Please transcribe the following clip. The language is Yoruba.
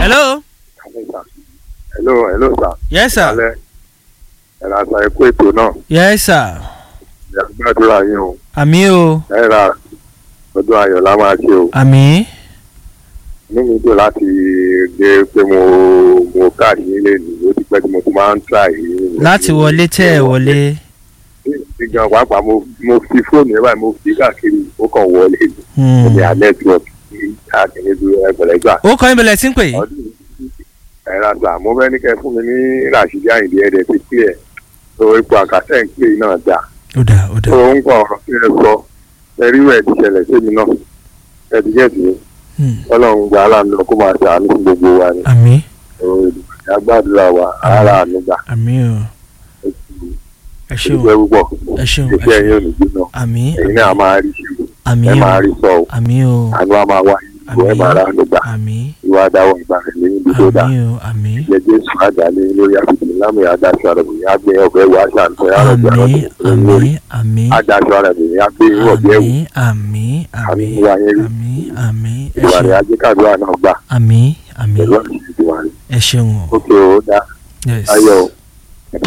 hello. hello hello sir. yes sir. alẹ́ ẹ̀rọ àṣà ẹ̀kú ètò náà yes sir. ìyá gbàdúrà yín o àmì o ẹ̀rọ ọdún ayọ̀ la máa ṣe o àmì inú mi dùn láti gbé pé mo mo káàdì nílé ni ó ti pẹ́ tí mo ti máa ń tà yìí. láti wọlé tẹ́ ẹ wọlé. ti gan pàápàá mo mo fi fóònù ẹ̀ báyìí mo fi káàkiri ó kàn wọlé Hmm. ní alẹ́ tí wọ́n fi káàkiri ju ẹgbẹ̀rẹ̀ gbà. ó kọ́ ìbẹ̀lẹ̀ tí ń pè. ọdún ẹ̀rọ àṣà mo fẹ́ ní kẹ́ fún mi ní ràṣídì àyìndí ẹ̀dẹ̀ ti pè ẹ̀ tó ipò àkàtẹ́ ń pè náà dáa ó dà ó dà. tó ń kọ ọ̀rọ̀ tí ẹ sọ ẹrí rẹ̀ ti ṣẹlẹ̀ sẹ́mi náà ẹ̀dígẹ́tì ni Hmm. ọlọ́run gba aláàánú kó máa ṣàánú fún gbogbo wa ni àmì agbádùra wa ara ànúgbà àmì o ẹ ṣeun ìdúpẹ́ púpọ̀ ẹ ṣeun ẹ iṣẹ́ ṣeun yín ò ní jóná àmì ẹ̀yin náà máa rí ṣe àmì ẹ o máa rí sọ o àmì o àánú á máa wá ìbò ẹ máa rà ànúgbà àmì ìwà dáwọ̀ ìgbà rẹ̀ lẹ́yìn tó tó dá àmì o àmì ìjẹ́ jésù àjálẹ̀ lórí àfihàn lámì adáṣọ àrẹ̀bìnrin àgbẹ̀ ọ̀fẹ́ wà ṣàǹtẹ̀ àrẹ̀bìnrin àmì àmì àmì adáṣọ àrẹ̀bìnrin àgbẹ̀ ọ̀bẹ̀ ẹ̀wù àmì àmì àmì ìwà yẹn rí àmì àmì ẹ ìwà rẹ̀ ṣeun ajẹ́kàdúrà náà gbà àmì àmì pẹ̀lú àṣìṣe ìwà rẹ̀ ẹ ṣeun o ókè ó dá yes ayọ̀ o.